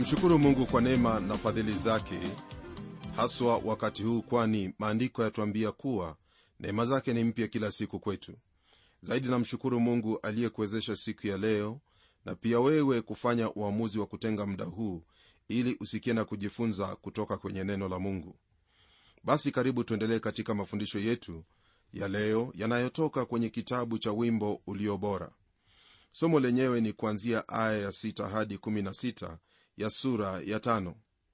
twamshukuru mungu kwa neema na fadhili zake haswa wakati huu kwani maandiko yatuambia kuwa neema zake ni mpya kila siku kwetu zaidi namshukuru mungu aliyekuwezesha siku ya leo na pia wewe kufanya uamuzi wa kutenga muda huu ili usikie na kujifunza kutoka kwenye neno la mungu basi karibu tuendelee katika mafundisho yetu ya leo yanayotoka kwenye kitabu cha wimbo ulio bora somo lenyewe ni kuanzia aya ya 6 hadi 16 ya sura ya tano.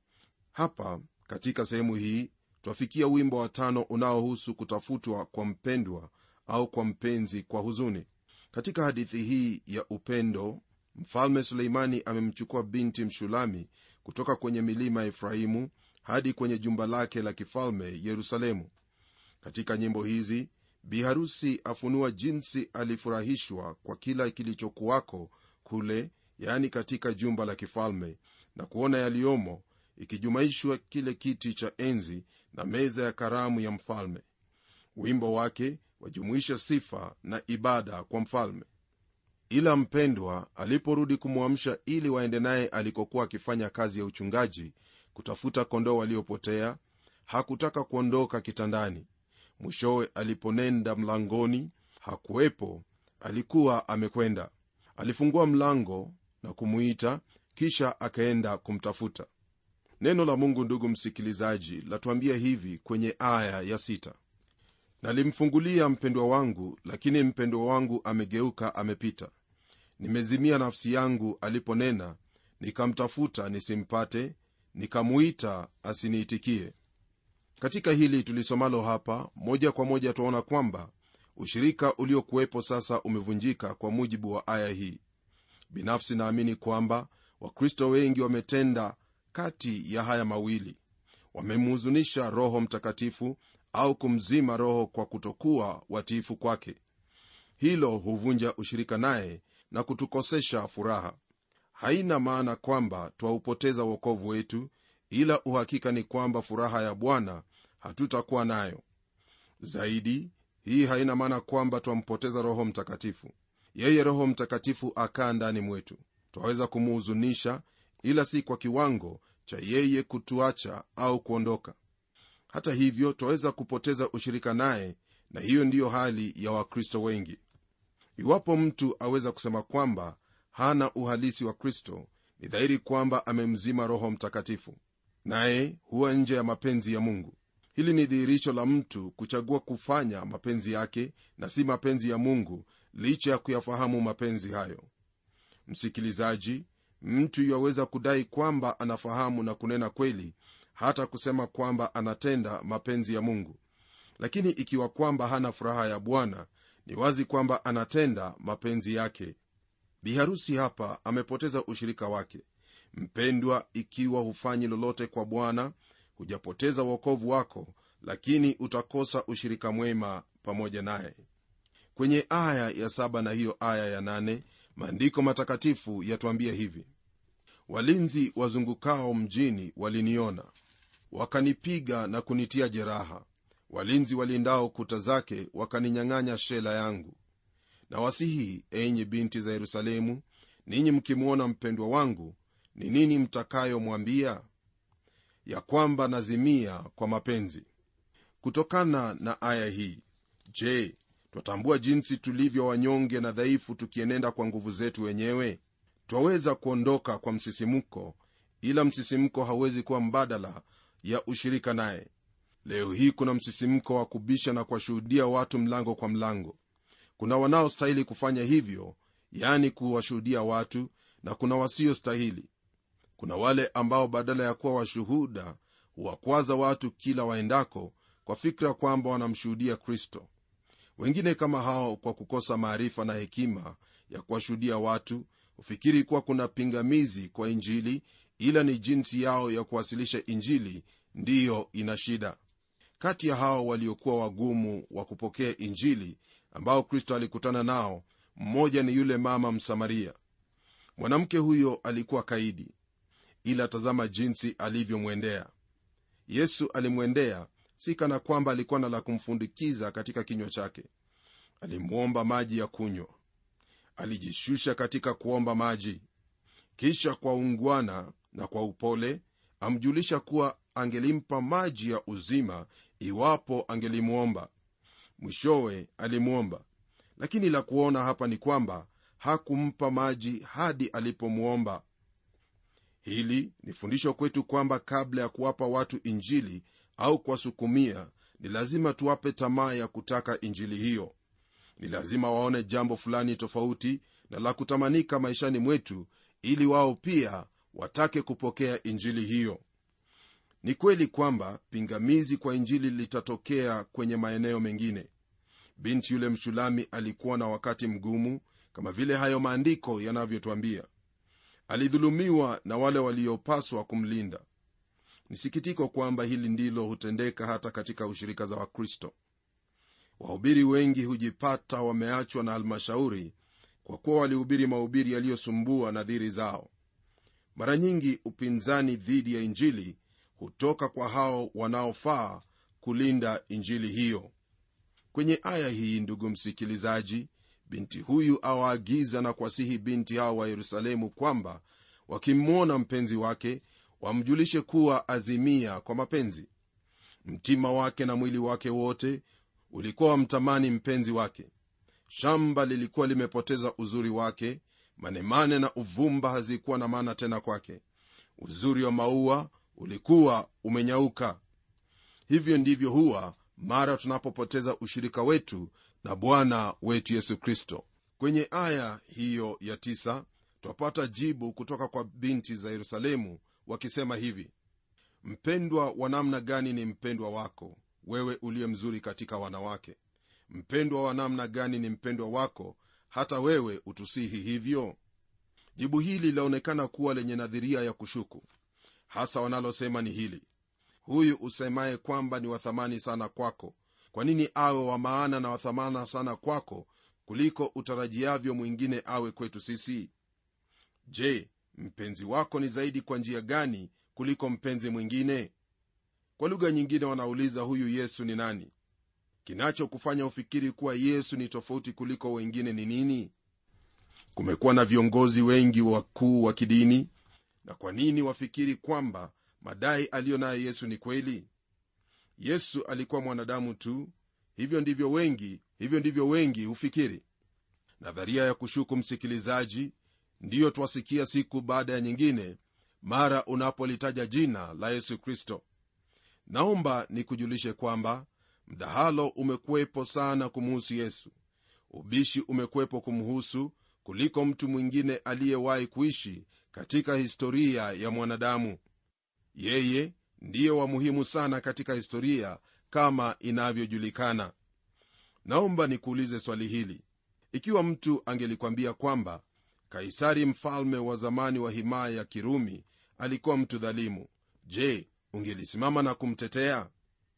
hapa katika sehemu hii twafikia wimbo wa tano unaohusu kutafutwa kwa mpendwa au kwa mpenzi kwa huzuni katika hadithi hii ya upendo mfalme suleimani amemchukua binti mshulami kutoka kwenye milima ya efraimu hadi kwenye jumba lake la kifalme yerusalemu katika nyimbo hizi biharusi afunua jinsi alifurahishwa kwa kila kilichokuwako kule yaani katika jumba la kifalme na kuona yaliyomo ikijumaishwa kile kiti cha enzi na meza ya karamu ya mfalme wimbo wake wajumuisha sifa na ibada kwa mfalme ila mpendwa aliporudi kumwamsha ili waende naye alikokuwa akifanya kazi ya uchungaji kutafuta kondoo waliopotea hakutaka kuondoka kitandani mwishowe aliponenda mlangoni hakuwepo alikuwa amekwenda alifungua mlango na kumuita kisha akaenda kumtafuta neno la mungu ndugu msikilizaji latuambia hivi kwenye aya ya sita nalimfungulia mpendwa wangu lakini mpendwa wangu amegeuka amepita nimezimia nafsi yangu aliponena nikamtafuta nisimpate nikamuita asiniitikie katika hili tulisomalo hapa moja kwa moja twaona kwamba ushirika uliokuwepo sasa umevunjika kwa mujibu wa aya hii binafsi naamini kwamba wakristo wengi wametenda kati ya haya mawili wamemhuzunisha roho mtakatifu au kumzima roho kwa kutokuwa watiifu kwake hilo huvunja ushirika naye na kutukosesha furaha haina maana kwamba twaupoteza uokovu wetu ila uhakika ni kwamba furaha ya bwana hatutakuwa nayo zaidi hii haina maana kwamba twampoteza roho mtakatifu yeye roho mtakatifu akaa ndani mwetu twaweza kumuhuzunisha ila si kwa kiwango cha yeye kutuacha au kuondoka hata hivyo twaweza kupoteza ushirika naye na hiyo ndiyo hali ya wakristo wengi iwapo mtu aweza kusema kwamba hana uhalisi wa kristo ni dhahiri kwamba amemzima roho mtakatifu naye huwa nje ya mapenzi ya mungu hili ni dhihirisho la mtu kuchagua kufanya mapenzi yake na si mapenzi ya mungu licha ya kuyafahamu mapenzi hayo msikilizaji mtu yaweza kudai kwamba anafahamu na kunena kweli hata kusema kwamba anatenda mapenzi ya mungu lakini ikiwa kwamba hana furaha ya bwana ni wazi kwamba anatenda mapenzi yake biharusi hapa amepoteza ushirika wake mpendwa ikiwa hufanyi lolote kwa bwana hujapoteza uokovu wako lakini utakosa ushirika mwema pamoja naye kwenye aya ya saba na hiyo aya ya nane maandiko matakatifu yatuambia hivi walinzi wazungukao mjini waliniona wakanipiga na kunitia jeraha walinzi walindao kuta zake wakaninyang'anya shela yangu na wasihi enyi binti za yerusalemu ninyi mkimwona mpendwa wangu ni nini mtakayomwambia ya kwamba nazimia kwa mapenzi kutokana na aya hii je twatambua jinsi tulivyo wanyonge na dhaifu tukienenda kwa nguvu zetu wenyewe twaweza kuondoka kwa msisimko ila msisimko hauwezi kuwa mbadala ya ushirika naye leo hii kuna msisimko wa kubisha na kuwashuhudia watu mlango kwa mlango kuna wanaostahili kufanya hivyo yani kuwashuhudia watu na kuna wasiostahili kuna wale ambao badala ya kuwa washuhuda huwakwaza watu kila waendako kwa fikra kwamba wanamshuhudia kristo wengine kama hao kwa kukosa maarifa na hekima ya kuwashuhudia watu hufikiri kuwa kuna pingamizi kwa injili ila ni jinsi yao ya kuwasilisha injili ndiyo ina shida kati ya hao waliokuwa wagumu wa kupokea injili ambao kristo alikutana nao mmoja ni yule mama msamaria mwanamke huyo alikuwa kaidi ila tazama jinsi alivyomwendea yesu alimwendea si kana kwamba alikuwa na la kumfundikiza katika kinywa chake alimwomba maji ya kunywa alijishusha katika kuomba maji kisha kwa ungwana na kwa upole amjulisha kuwa angelimpa maji ya uzima iwapo angelimwomba mwishowe alimwomba lakini la kuona hapa ni kwamba hakumpa maji hadi alipomwomba hili ni fundisho kwetu kwamba kabla ya kuwapa watu injili au kuwasukumia ni lazima tuwape tamaa ya kutaka injili hiyo ni lazima waone jambo fulani tofauti na la kutamanika maishani mwetu ili wao pia watake kupokea injili hiyo ni kweli kwamba pingamizi kwa injili litatokea kwenye maeneo mengine binti yule mshulami alikuwa na wakati mgumu kama vile hayo maandiko yanavyotwambia alidhulumiwa na wale waliopaswa kumlinda ni sikitiko kwamba hili ndilo hutendeka hata katika ushirika za wakristo wahubiri wengi hujipata wameachwa na halmashauri kwa kuwa walihubiri mahubiri yaliyosumbua nadhiri zao mara nyingi upinzani dhidi ya injili hutoka kwa hao wanaofaa kulinda injili hiyo kwenye aya hii ndugu msikilizaji binti huyu awaagiza na kuwasihi binti hao wa yerusalemu kwamba wakimwona mpenzi wake wamjulishe kuwa azimia kwa mapenzi mtima wake na mwili wake wote ulikuwa wamtamani mpenzi wake shamba lilikuwa limepoteza uzuri wake manemane na uvumba hazikuwa na maana tena kwake uzuri wa maua ulikuwa umenyauka hivyo ndivyo huwa mara tunapopoteza ushirika wetu na bwana wetu yesu kristo kwenye aya hiyo ya tisa twapata jibu kutoka kwa binti za yerusalemu wakisema hivi mpendwa wa namna gani ni mpendwa wako wewe uliye mzuri katika wanawake mpendwa wa namna gani ni mpendwa wako hata wewe utusihi hivyo jibu hili linaonekana kuwa lenye nadhiria ya kushuku hasa wanalosema ni hili huyu usemaye kwamba ni wathamani sana kwako kwa nini awe wa maana na wathamana sana kwako kuliko utarajiavyo mwingine awe kwetu sisi je mpenzi wako ni zaidi kwa njia gani kuliko mpenzi mwingine kwa lugha nyingine wanauliza huyu yesu ni nani kinachokufanya ufikiri kuwa yesu ni tofauti kuliko wengine ni nini kumekuwa na viongozi wengi wakuu wa kidini na kwa nini wafikiri kwamba madai aliyo nayo yesu ni kweli yesu alikuwa mwanadamu tu hivyo ndivyo wengi hivyo ndivyo wengi hufikiri nadharia ya kushuku msikilizaji ndiyo twasikia siku baada ya nyingine mara unapolitaja jina la yesu kristo naomba nikujulishe kwamba mdahalo umekuwepo sana kumuhusu yesu ubishi umekuwepo kumhusu kuliko mtu mwingine aliyewahi kuishi katika historia ya mwanadamu yeye ndiye wa muhimu sana katika historia kama inavyojulikana naomba nikuulize swali hili ikiwa mtu angelikwambia kwamba kaisari mfalme wa zamani wa himaya ya kirumi alikuwa mtu dhalimu je ungelisimama na kumtetea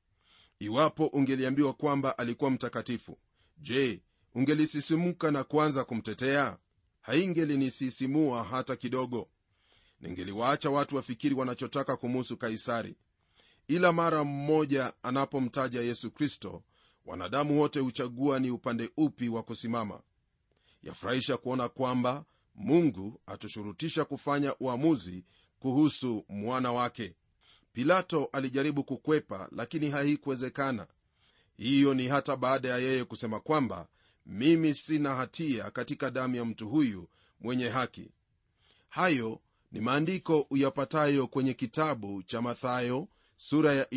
iwapo ungeliambiwa kwamba alikuwa mtakatifu je ungelisisimuka na kuanza kumtetea haingelinisisimua hata kidogo ningeliwaacha watu wafikiri wanachotaka kumuhusu kaisari ila mara mmoja anapomtaja yesu kristo wanadamu wote huchagua ni upande upi wa kusimama yafurahisha kuona kwamba mungu atushurutisha kufanya uamuzi kuhusu mwana wake pilato alijaribu kukwepa lakini haikuwezekana hiyo ni hata baada ya yeye kusema kwamba mimi sina hatia katika damu ya mtu huyu mwenye haki hayo ni maandiko uyapatayo kwenye kitabu cha mathayo sura ya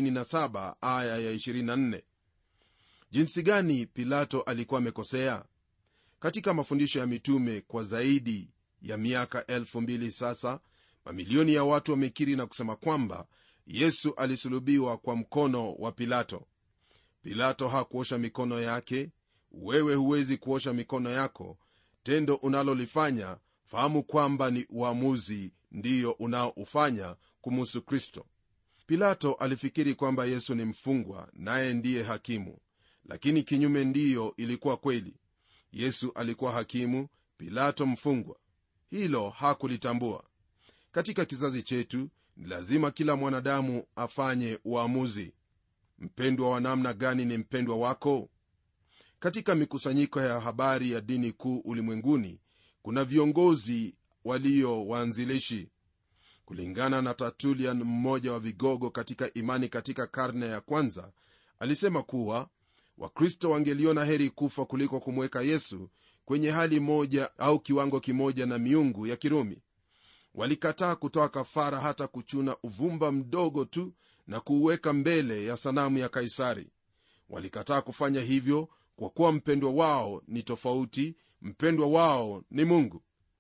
27 aya ya 24 jinsi gani pilato alikuwa amekosea katika mafundisho ya mitume kwa zaidi ya miaka 2000 sasa mamilioni ya watu wamekiri na kusema kwamba yesu alisulubiwa kwa mkono wa pilato pilato hakuosha mikono yake wewe huwezi kuosha mikono yako tendo unalolifanya fahamu kwamba ni uamuzi ndiyo unaoufanya kumuhusu kristo pilato alifikiri kwamba yesu ni mfungwa naye ndiye hakimu lakini kinyume ndiyo ilikuwa kweli yesu alikuwa hakimu pilato mfungwa hilo hakulitambua katika kizazi chetu ni lazima kila mwanadamu afanye uamuzi mpendwa wa namna gani ni mpendwa wako katika mikusanyiko ya habari ya dini kuu ulimwenguni kuna viongozi walio waanzilishi kulingana na tertulian mmoja wa vigogo katika imani katika karne ya kwanza alisema kuwa wakristo wangeliona heri kufa kuliko kumweka yesu kwenye hali moja au kiwango kimoja na miungu ya kirumi walikataa kutoa kafara hata kuchuna uvumba mdogo tu na kuuweka mbele ya sanamu ya kaisari walikataa kufanya hivyo kwa kuwa mpendwa wao ni tofauti mpendwa wao ni mungu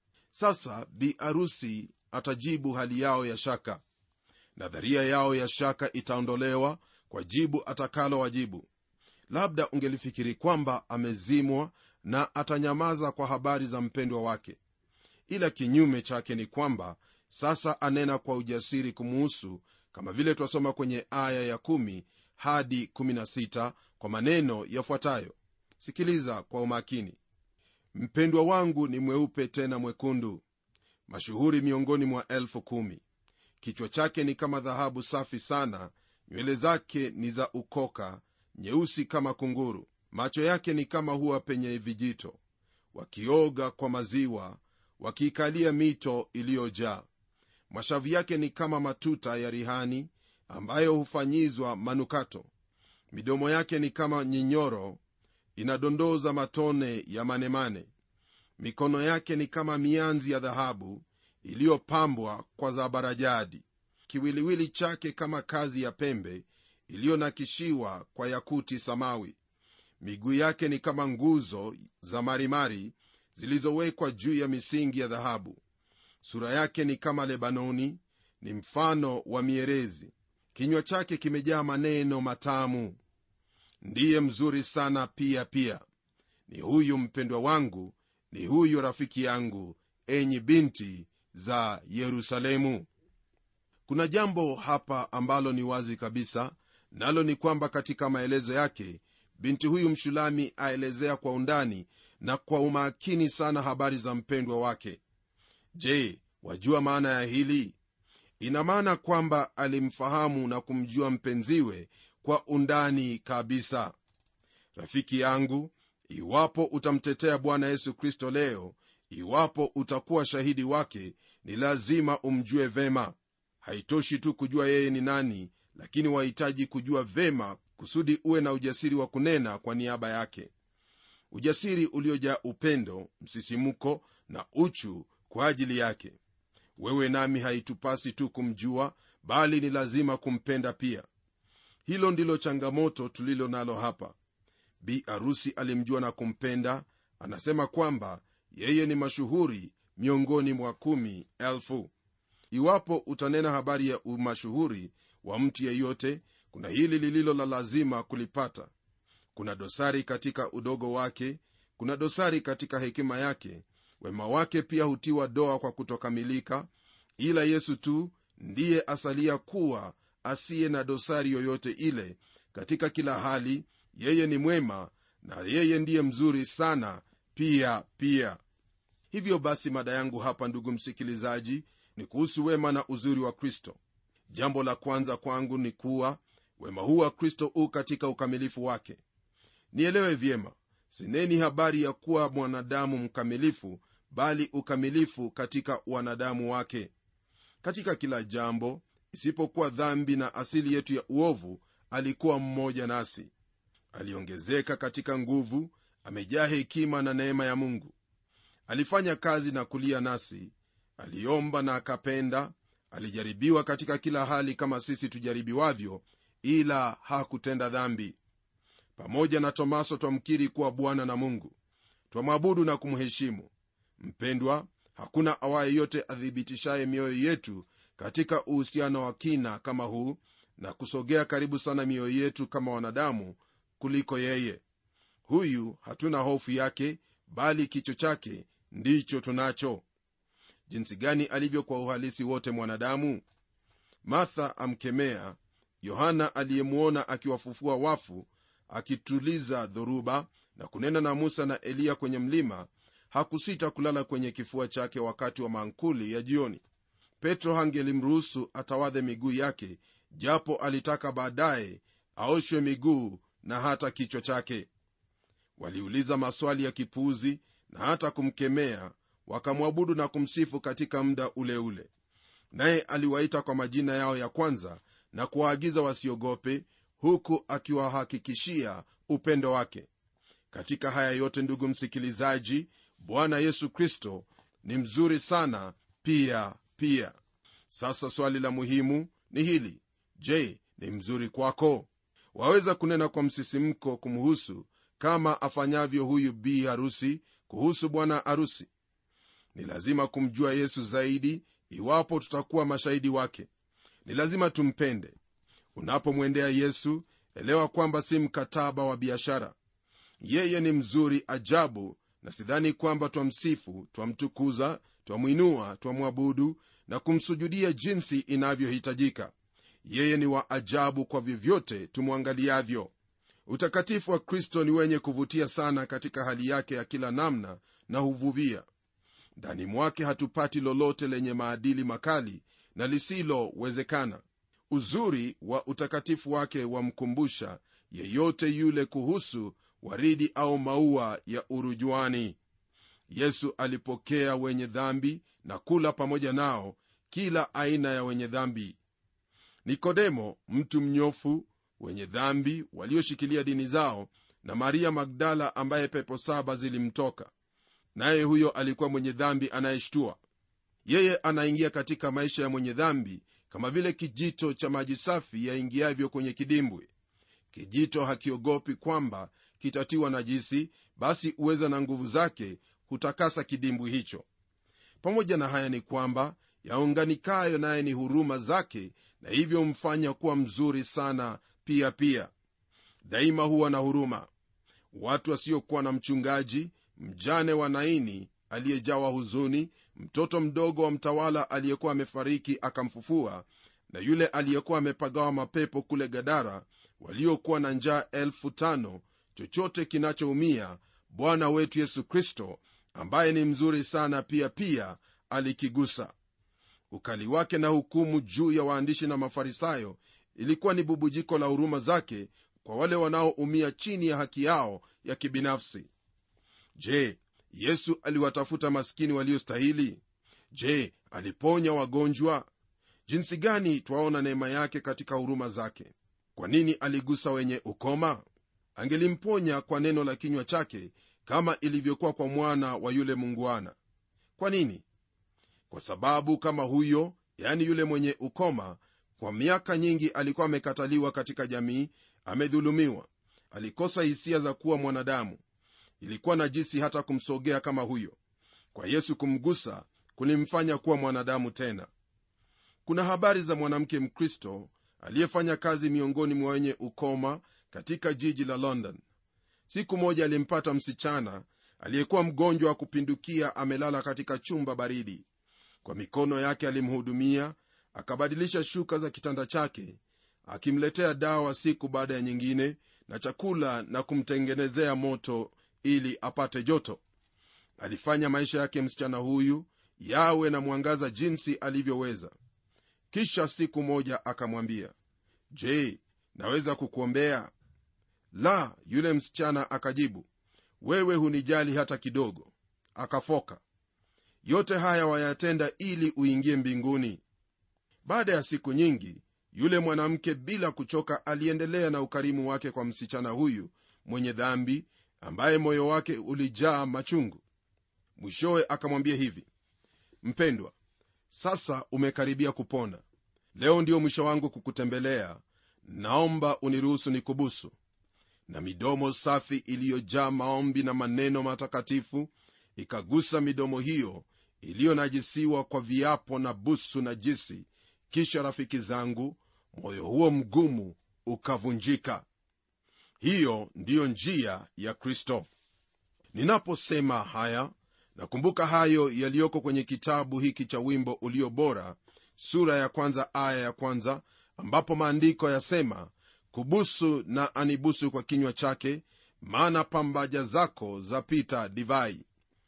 sasa bi arusi atajibu hali yao ya shaka nadharia yao ya shaka itaondolewa kwa jibu atakalo wajibu labda ungelifikiri kwamba amezimwa na atanyamaza kwa habari za mpendwa wake ila kinyume chake ni kwamba sasa anena kwa ujasiri kumuhusu kama vile twasoma kwenye aya ya 1 hadi 16 kwa maneno yafuatayo sikiliza kwa umakini mpendwa wangu ni mweupe tena mwekundu mashuhuri miongoni mwa elfu kumi kichwa chake ni kama dhahabu safi sana nywele zake ni za ukoka nyeusi kama kunguru macho yake ni kama huwa penye vijito wakioga kwa maziwa wakiikalia mito iliyojaa mashavu yake ni kama matuta ya rihani ambayo hufanyizwa manukato midomo yake ni kama nyinyoro inadondoza matone ya manemane mikono yake ni kama mianzi ya dhahabu iliyopambwa kwa zabarajadi kiwiliwili chake kama kazi ya pembe iliyonakishiwa kwa yakuti samawi miguu yake ni kama nguzo za marimari zilizowekwa juu ya misingi ya dhahabu sura yake ni kama lebanoni ni mfano wa mierezi kinywa chake kimejaa maneno matamu ndiye mzuri sana pia pia ni huyu mpendwa wangu ni huyu rafiki yangu enyi binti za yerusalemu kuna jambo hapa ambalo ni wazi kabisa nalo ni kwamba katika maelezo yake binti huyu mshulami aelezea kwa undani na kwa umakini sana habari za mpendwa wake je wajua maana ya hili ina maana kwamba alimfahamu na kumjua mpenziwe kwa undani kabisa rafiki yangu iwapo utamtetea bwana yesu kristo leo iwapo utakuwa shahidi wake ni lazima umjue vema haitoshi tu kujua yeye ni nani lakini wahitaji kujua vema kusudi uwe na ujasiri wa kunena kwa niaba yake ujasiri uliojaa upendo msisimuko na uchu kwa ajili yake wewe nami haitupasi tu kumjua bali ni lazima kumpenda pia hilo ndilo changamoto tulilo nalo hapa bi arusi alimjua na kumpenda anasema kwamba yeye ni mashuhuri miongoni mwa kumi elfu iwapo utanena habari ya umashuhuri wa mtu yeyote kuna hili lililo la lazima kulipata kuna dosari katika udogo wake kuna dosari katika hekima yake wema wake pia hutiwa doa kwa kutokamilika ila yesu tu ndiye asalia kuwa asiye na dosari yoyote ile katika kila hali yeye ni mwema na yeye ndiye mzuri sana pia pia hivyo basi mada yangu hapa ndugu msikilizaji ni kuhusu wema na uzuri wa kristo jambo la kwanza kwangu ni kuwa wema huu wa kristo u katika ukamilifu wake nielewe vyema sineni habari ya kuwa mwanadamu mkamilifu bali ukamilifu katika wanadamu wake katika kila jambo isipokuwa dhambi na asili yetu ya uovu alikuwa mmoja nasi aliongezeka katika nguvu amejaa hekima na neema ya mungu alifanya kazi na kulia nasi aliomba na akapenda alijaribiwa katika kila hali kama sisi tujaribiwavyo ila hakutenda dhambi pamoja na tomaso twamkiri kuwa bwana na mungu twamwabudu na kumheshimu mpendwa hakuna awaye yote athibitishaye mioyo yetu katika uhusiano wa kina kama huu na kusogea karibu sana mioyo yetu kama wanadamu kuliko yeye huyu hatuna hofu yake bali kicho chake ndicho tunacho jinsi gani alivyo kwa uhalisi wote mwanadamu martha amkemea yohana aliyemwona akiwafufua wafu akituliza dhoruba na kunena na musa na eliya kwenye mlima hakusita kulala kwenye kifua chake wakati wa maankuli ya jioni petro hangelimruhusu atawadhe miguu yake japo alitaka baadaye aoshwe miguu na hata kichwa chake waliuliza maswali ya kipuuzi na hata kumkemea wakamwabudu na kumsifu katika muda ule ule naye aliwaita kwa majina yao ya kwanza na kuwaagiza wasiogope huku akiwahakikishia upendo wake katika haya yote ndugu msikilizaji bwana yesu kristo ni mzuri sana pia pia sasa swali la muhimu ni hili je ni mzuri kwako waweza kunena kwa msisimko kumhusu kama afanyavyo huyu bi harusi kuhusu bwana harusi ni lazima kumjua yesu zaidi iwapo tutakuwa mashahidi wake ni lazima tumpende unapomwendea yesu elewa kwamba si mkataba wa biashara yeye ni mzuri ajabu na sidhani kwamba twamsifu twamtukuza twamwinua twamwabudu na kumsujudia jinsi inavyohitajika yeye ni wa ajabu kwa vyovyote tumwangaliavyo utakatifu wa kristo ni wenye kuvutia sana katika hali yake ya kila namna na huvuvia ndani mwake hatupati lolote lenye maadili makali na lisilowezekana uzuri wa utakatifu wake wamkumbusha yeyote yule kuhusu waridi au maua ya urujuani yesu alipokea wenye dhambi na kula pamoja nao kila aina ya wenye dhambi nikodemo mtu mnyofu wenye dhambi walioshikilia dini zao na maria magdala ambaye pepo saba zilimtoka naye huyo alikuwa mwenye dhambi anayeshtua yeye anaingia katika maisha ya mwenye dhambi kama vile kijito cha maji safi yaingiavyo kwenye kidimbwi kijito hakiogopi kwamba kitatiwa najisi basi uweza na nguvu zake hutakasa kidimbwi hicho pamoja na haya ni kwamba yaunganikayo naye ni huruma zake na hivyo humfanya kuwa mzuri sana pia pia daima huwa na huruma watu wasiokuwa na mchungaji mjane wa naini aliyejawa huzuni mtoto mdogo wa mtawala aliyekuwa amefariki akamfufua na yule aliyekuwa amepagawa mapepo kule gadara waliokuwa na njaa elfu tano chochote kinachoumia bwana wetu yesu kristo ambaye ni mzuri sana pia pia alikigusa ukali wake na hukumu juu ya waandishi na mafarisayo ilikuwa ni bubujiko la huruma zake kwa wale wanaoumia chini ya haki yao ya kibinafsi je yesu aliwatafuta maskini waliostahili je aliponya wagonjwa jinsi gani twaona neema yake katika huruma zake kwa nini aligusa wenye ukoma angelimponya kwa neno la kinywa chake kama ilivyokuwa kwa mwana wa yule mungwana kwa nini kwa sababu kama huyo yani yule mwenye ukoma kwa miaka nyingi alikuwa amekataliwa katika jamii amedhulumiwa alikosa hisia za kuwa mwanadamu ilikuwa najisi hata kumsogea kama huyo kwa yesu kumgusa kulimfanya kuwa mwanadamu tena kuna habari za mwanamke mkristo aliyefanya kazi miongoni mwa wenye ukoma katika jiji la london siku moja alimpata msichana aliyekuwa mgonjwa wa kupindukia amelala katika chumba baridi kwa mikono yake alimhudumia akabadilisha shuka za kitanda chake akimletea dawa siku baada ya nyingine na chakula na kumtengenezea moto ili apate joto alifanya maisha yake msichana huyu yawe na mwangaza jinsi alivyoweza kisha siku moja akamwambia je naweza kukuombea la yule msichana akajibu wewe hunijali hata kidogo akafoka yote haya wayatenda ili uingie mbinguni baada ya siku nyingi yule mwanamke bila kuchoka aliendelea na ukarimu wake kwa msichana huyu mwenye dhambi ambaye moyo wake ulijaa machungu mwishowe akamwambia hivi mpendwa sasa umekaribia kupona leo ndio mwisho wangu kukutembelea naomba uniruhusu nikubusu na midomo safi iliyojaa maombi na maneno matakatifu ikagusa midomo hiyo iliyonajisiwa kwa viapo na busu na jisi kisha rafiki zangu moyo huo mgumu ukavunjika hiyo ndiyo njia ya kristo ninaposema haya nakumbuka hayo yaliyoko kwenye kitabu hiki cha wimbo ulio bora sura ya kwanza aya ya kwanza ambapo maandiko yasema kubusu na anibusu kwa kinywa chake maana pambaja zako zapita divai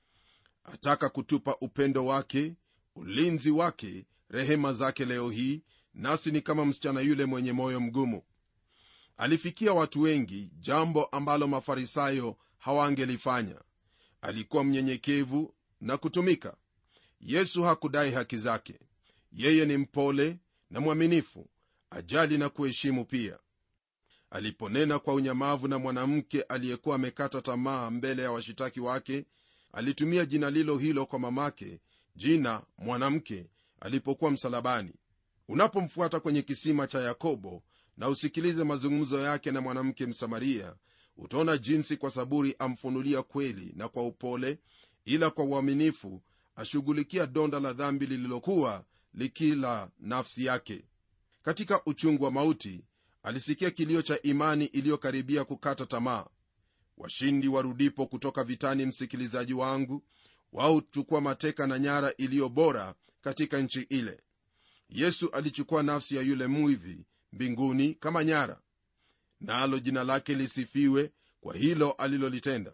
ataka kutupa upendo wake ulinzi wake rehema zake leo hii nasi ni kama msichana yule mwenye moyo mgumu alifikia watu wengi jambo ambalo mafarisayo hawangelifanya alikuwa mnyenyekevu na kutumika yesu hakudai haki zake yeye ni mpole na mwaminifu ajali na kuheshimu pia aliponena kwa unyamavu na mwanamke aliyekuwa amekata tamaa mbele ya washitaki wake alitumia jina lilo hilo kwa mamake jina mwanamke alipokuwa msalabani unapomfuata kwenye kisima cha yakobo na usikilize mazungumzo yake na mwanamke msamaria utaona jinsi kwa saburi amfunulia kweli na kwa upole ila kwa uaminifu ashughulikia donda la dhambi lililokuwa likila nafsi yake katika uchungu wa mauti alisikia kilio cha imani iliyokaribia kukata tamaa washindi warudipo kutoka vitani msikilizaji wangu wao huchukua mateka na nyara iliyo bora katika nchi ile yesu alichukua nafsi ya yule mwivi mbinguni kama nyara nalo jina lake lisifiwe kwa hilo alilolitenda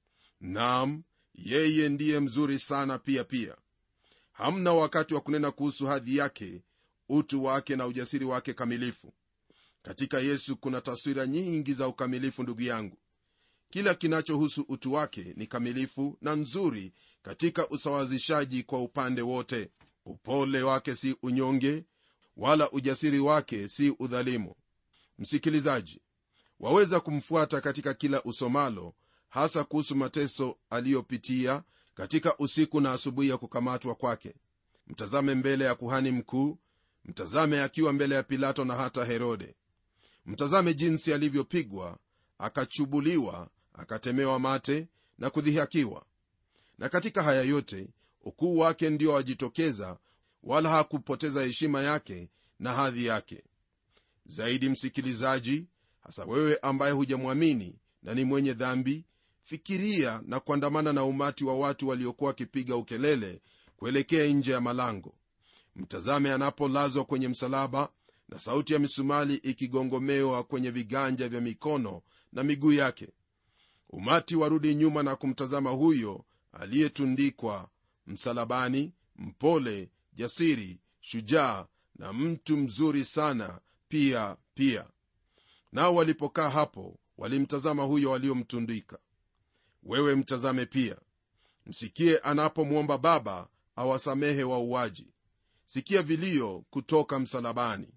nam yeye ndiye mzuri sana pia pia hamna wakati wa kunena kuhusu hadhi yake utu wake na ujasiri wake kamilifu katika yesu kuna taswira nyingi za ukamilifu ndugu yangu kila kinachohusu utu wake ni kamilifu na nzuri katika usawazishaji kwa upande wote upole wake si unyonge wala ujasiri wake si udhalimu msikilizaji waweza kumfuata katika kila usomalo hasa kuhusu mateso aliyopitia katika usiku na asubuhi ya kukamatwa kwake mtazame mbele ya kuhani mkuu mtazame akiwa mbele ya pilato na hata herode mtazame jinsi alivyopigwa akachubuliwa akatemewa mate na kudhihakiwa na katika haya yote ukuu wake ndio wajitokeza wala hakupoteza heshima yake na hadhi yake zaidi msikilizaji hasa wewe ambaye hujamwamini na ni mwenye dhambi fikiria na kuandamana na umati wa watu waliokuwa wakipiga ukelele kuelekea nje ya malango mtazame anapolazwa kwenye msalaba na sauti ya misumali ikigongomewa kwenye viganja vya mikono na miguu yake umati warudi nyuma na kumtazama huyo aliyetundikwa msalabani mpole jasiri shujaa na mtu mzuri sana pia pia nao walipokaa hapo walimtazama huyo waliomtundika wewe mtazame pia msikie anapomwomba baba awasamehe wauaji sikia vilio kutoka msalabani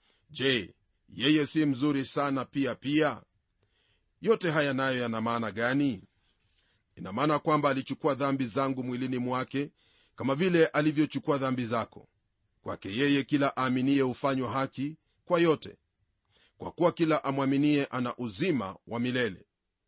je yeye si mzuri sana pia pia yote haya nayo yana maana gani ina maana kwamba alichukua dhambi zangu mwilini mwake kama vile alivyochukua dhambi zako kwake yeye kila aaminiye hufanywa haki kwa yote kwa kuwa kila amwaminie ana uzima wa milele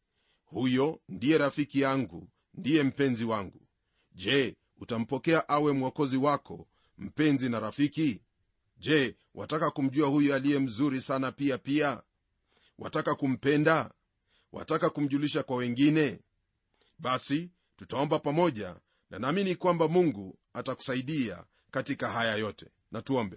huyo ndiye rafiki yangu ndiye mpenzi wangu je utampokea awe mwokozi wako mpenzi na rafiki je wataka kumjua huyo aliye mzuri sana pia pia wataka kumpenda wataka kumjulisha kwa wengine basi tutaomba pamoja na naamini kwamba mungu atakusaidia katika haya yote na tuombe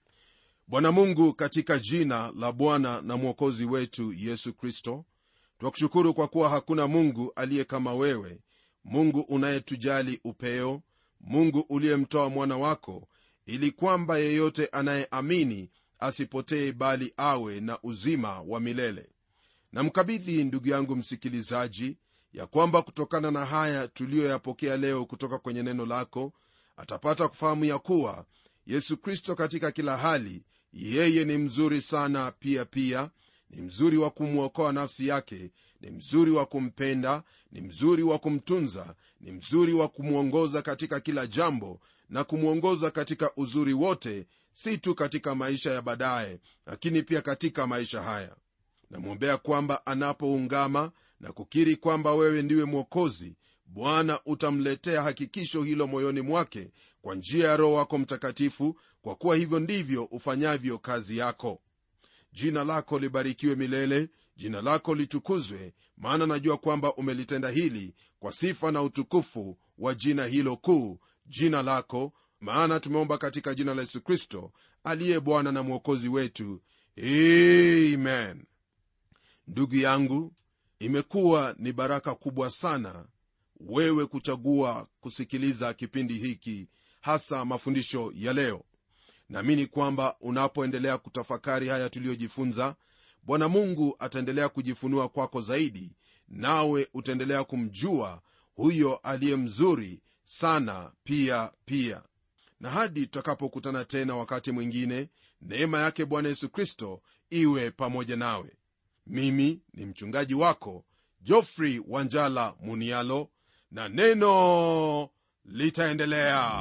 bwana mungu katika jina la bwana na mwokozi wetu yesu kristo twakushukuru kwa kuwa hakuna mungu aliye kama wewe mungu unayetujali upeo mungu uliyemtoa mwana wako ili kwamba yeyote anayeamini asipotee bali awe na uzima wa milele namkabidhi ndugu yangu msikilizaji ya kwamba kutokana na haya tuliyoyapokea leo kutoka kwenye neno lako atapata kufahamu ya kuwa yesu kristo katika kila hali yeye ni mzuri sana pia pia ni mzuri wa kumwokoa nafsi yake ni mzuri wa kumpenda ni mzuri wa kumtunza ni mzuri wa kumwongoza katika kila jambo na kumwongoza katika uzuri wote si tu katika maisha ya baadaye lakini pia katika maisha haya namwombea kwamba anapoungama na kukiri kwamba wewe ndiwe mwokozi bwana utamletea hakikisho hilo moyoni mwake kwa njia ya roho wako mtakatifu kwa kuwa hivyo ndivyo ufanyavyo kazi yako jina lako libarikiwe milele jina lako litukuzwe maana najua kwamba umelitenda hili kwa sifa na utukufu wa jina hilo kuu jina lako maana tumeomba katika jina la yesu kristo aliye bwana na mwokozi wetu amen ndugu yangu imekuwa ni baraka kubwa sana wewe kuchagua kusikiliza kipindi hiki hasa mafundisho ya leo naamini kwamba unapoendelea kutafakari haya tuliyojifunza bwana mungu ataendelea kujifunua kwako zaidi nawe utaendelea kumjua huyo aliye mzuri sana pia pia na hadi tutakapokutana tena wakati mwingine neema yake bwana yesu kristo iwe pamoja nawe mimi ni mchungaji wako jofrey wanjala munialo na neno litaendelea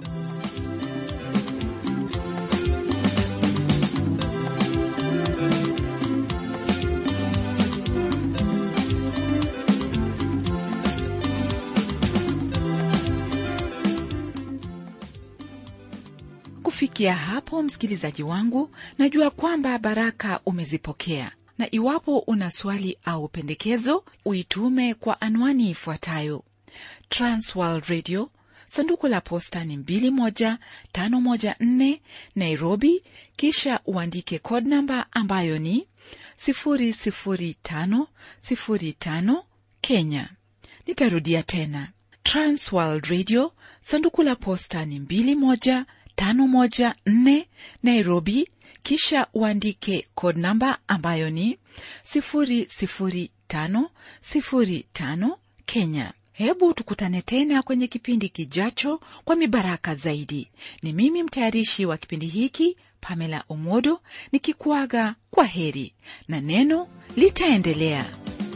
kufikia hapo msikilizaji wangu najua kwamba baraka umezipokea na iwapo una swali au pendekezo uitume kwa anwani ifuatayo transworld radio sanduku la posta ni 21514 nairobi kisha uandike code namba ambayo ni 00505 kenya nitarudia tena transworld radio sanduku la posta ni 21 514 Nairobi, kisha uandike code namba ambayo ni 00505 Kenya. Hebu tukutane tena kwenye kipindi kijacho kwa mibaraka zaidi. Ni mimi mtayarishi wa kipindi hiki Pamela Omodo nikikuaga kwa heri na neno litaendelea.